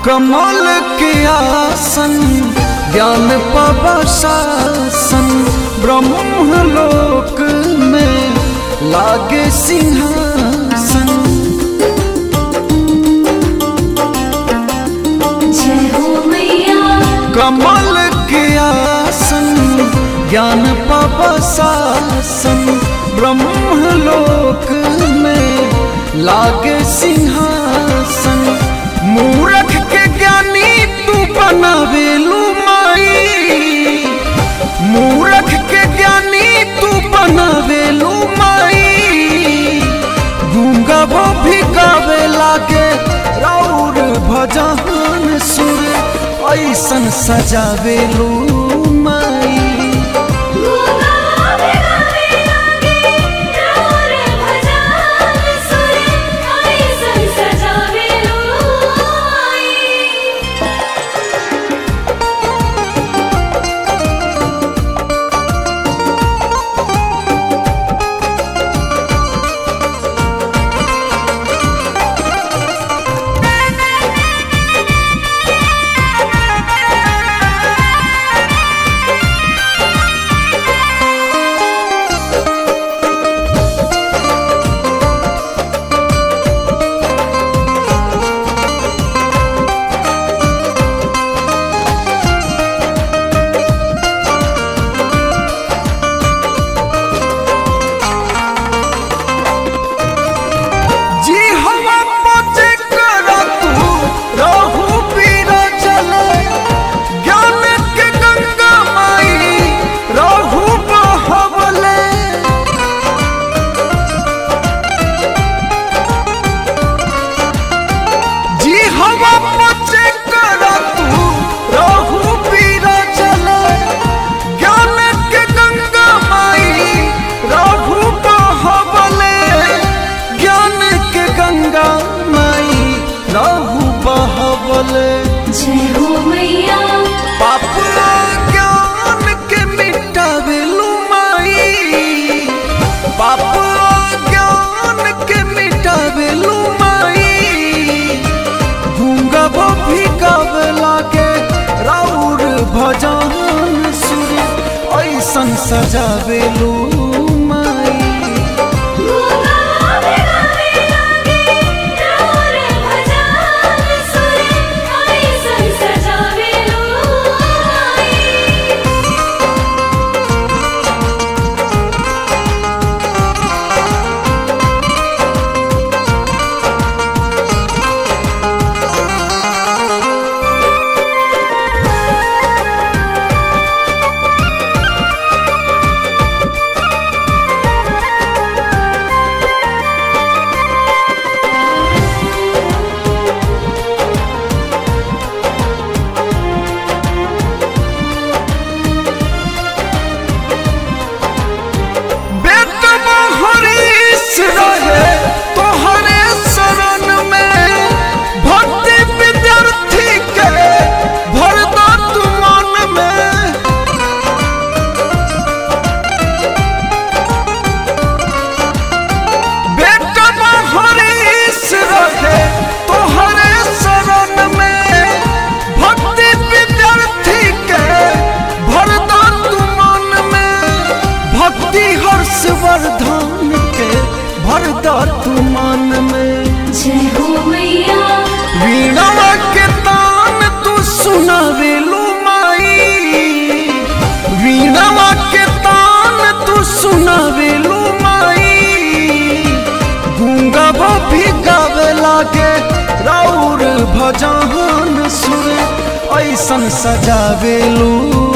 कमल के आसन ज्ञान पवशासन ब्रह्म लोक में लागे सिंहासन जय हो मैया कमल के आसन ज्ञान पवशासन ब्रह्म लोक में लागे सिंहासन मूरख के ज्ञानी तू बनावेलू माई मूरख के ज्ञानी तू बनावेलू माई गूंगा वो भी गावे लागे राउर भजन सुर ऐसन सजावेलू माई गूंगा भी गावे लागे राउर भजन सुर ऐसन सजावे लो आई जी हवा पचे कर तू रहू पीर चले ज्ञान के गंगा माई रहू बहबले जी हवा पचे कर तू रहू पीर चले ज्ञान के गंगा माई रहू बहबले ज्ञान के गंगा माई रहू बहबले जय हो मैया पाप ज्ञान के मिटावेलू माई पाप ज्ञान के मिटावेलू माई गूंगा वो भी गावे लागे राउर भजन सुर ऐसन सजावेलू माई गूंगा भी गावे लागे राउर भजन सुर ऐसन सजावे लो आई बेटवा हरीश रहे तोहरे शरण में भक्ति विद्यार्थी के भर दो तू मन में बेटवा हरीश रहे तोहरे शरण में भक्ति विद्यार्थी के भर दो तू मन में भक्ति हर्षवर्धन के भर दो तू मन में जय हो मैया वीणा के तान तू सुनावेलू माई वीणा के तान तू सुनावेलू माई गूंगा वो भी गावे लागे राउर भजन सुर ऐसन सजावेलू